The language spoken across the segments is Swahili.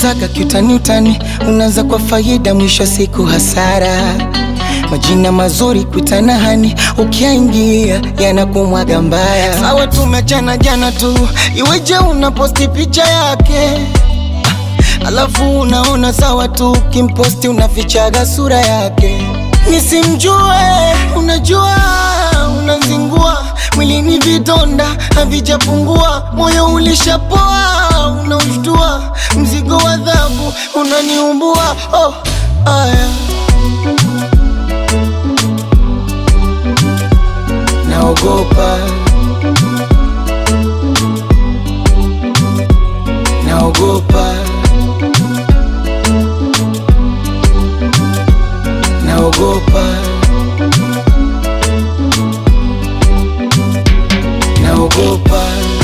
unavyotaga kiutani utani, unaanza kwa faida, mwisho wa siku hasara. Majina mazuri kuitana hani, ukiaingia yanakumwaga mbaya. Sawa tumechana jana tu, iweje unaposti picha yake alafu unaona sawa tu, kimposti unafichaga sura yake. Nisimjue, unajua unazingua mwilini, vidonda havijapungua, moyo ulishapoa, unaushtua, mzigo wa adhabu unaniumbua. Oh, aya naogopa, naogopa, naogopa, naogopa.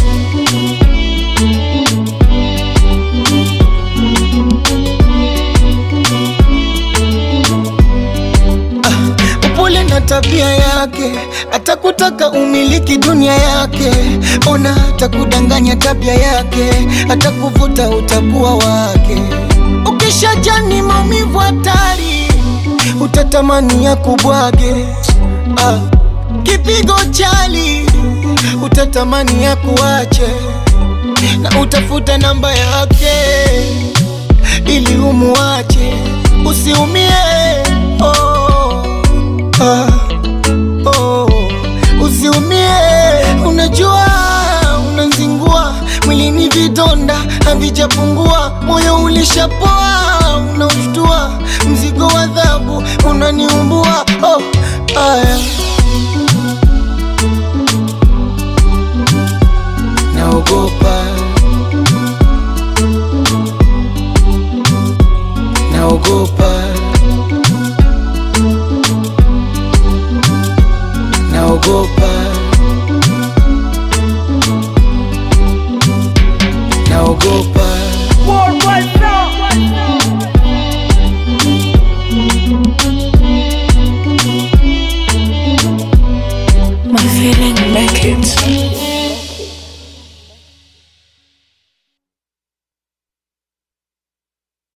upole na tabia yake, atakutaka umiliki dunia yake. Ona atakudanganya tabia yake, atakuvuta utakuwa wake. Ukishajani maumivu hatari, utatamani ya kubwage. Ah, kipigo chali, utatamani ya kuache, na utafuta namba yake ili umuache, usiumie. Oh, ah, oh, usiumie. Unajua unazingua mwilini, vidonda havijapungua, moyo ulishapoa, unaushtua, mzigo wa adhabu unaniumbua. Oh, aya naogopa